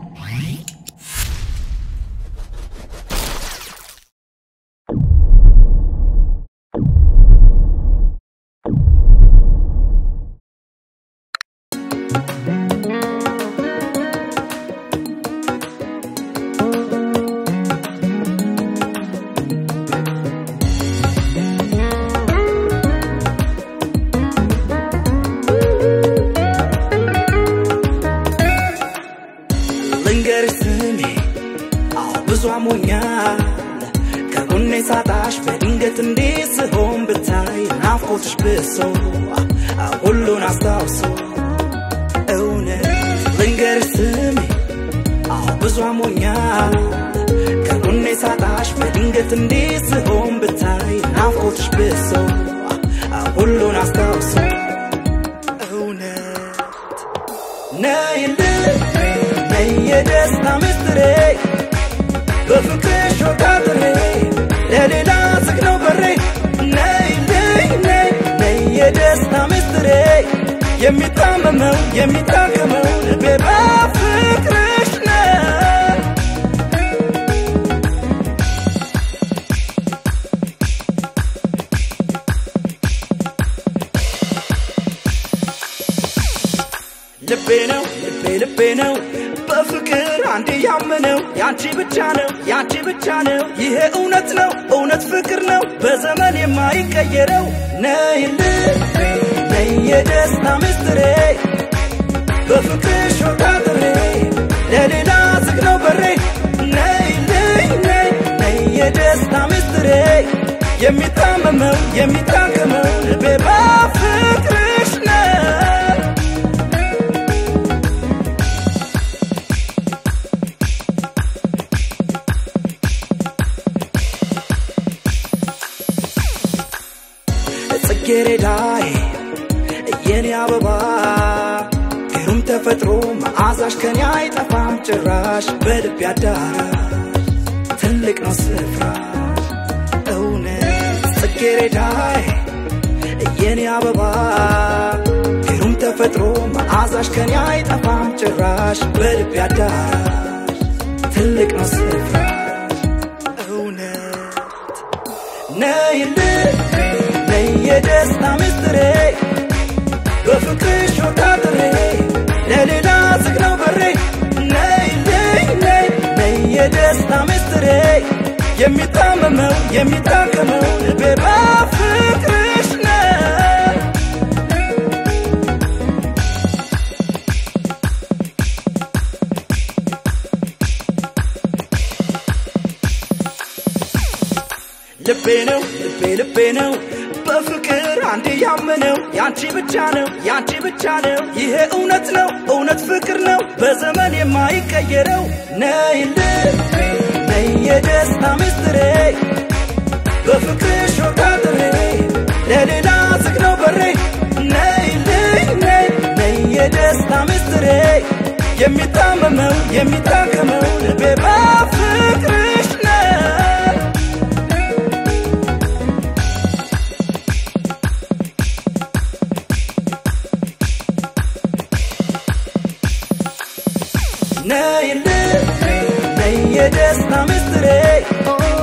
ልንገርሽ ስሜ አዎ ብዙ አሞኛል ከጎኔ ሳጣሽ በድንገት እንዴት ስሆን ብታይ ናፍቆትሽ ብሶ ሁሉን አስታውሶ እውነት ልንገርሽ ስሜ አዎ ብዙ አሞኛል ከጎኔ ሳጣሽ በድንገት እንዴት ስሆን ብታይ ናፍቆትሽ ብሶ ሁሉን አስታውሶ እውነት ነይልኝ ነይ የደስታ ምስጢሬ በፍቅርሽ ወጋግሬ ለሌላ ዝግ ነው በሬ ነይልኝ ነይ ነይ የደስታ ምስጢሬ የሚታመመው የሚታከመው ልቤ በፍቅርሽ ነው ልቤ ነው ልቤ ልቤ ነው በፍቅር አንዴ ያመነው ያንቺ ብቻ ነው ያንቺ ብቻ ነው ይሄ እውነት ነው እውነት ፍቅር ነው በዘመን የማይቀየረው ነይልኝ ነይ የደስታ ምስጢሬ በፍቅርሽ ወጋግሬ ለሌላ ዝግ ነው በሬ ነይልኝ ነይ ነይ የደስታ ምስጢሬ የሚታመመው የሚታከመው ልቤ በፍቅርሽ ነው ጽጌረዳዬ የኔ አበባ ግሩም ተፈጥሮ መዓዛሽ ከኔ አይጠፋም ጭራሽ በልብ አዳራሽ ትልቅ ነው ስፍራ እውነት ጽጌረዳዬ የኔ አበባ ግሩም ተፈጥሮ መዓዛሽ ከኔ አይጠፋም ጭራሽ በልብ አዳራሽ ትልቅ ነው ስፍራ እውነት ነይልኝ ነይ የደስታ ምስጢሬ በፍቅርሽ ወጋግሬ ለሌላ ዝግ ነው በሬ ነይልኝ ነይ ነይ የደስታ ምስጢሬ የሚታመመው የሚታከመው ልቤ በፍቅርሽ ነው ልቤ ነው ልቤ ልቤ ነው በፍቅር አንዴ ያመነው ያንቺ ብቻ ነው ያንቺ ብቻ ነው ይሄ እውነት ነው እውነት ፍቅር ነው በዘመን የማይቀየረው ነይልኝ ነይ የደስታ ምስጢሬ በፍቅርሽ ወጋግሬ ለሌላ ዝግ ነው በሬ ነይልኝ ነይ ነይ የደስታ ምስጢሬ የሚታመመው የሚታከመው ልቤ በፍቅርሽ ነው ነይልኝ ነይ የደስታ ምስጢሬ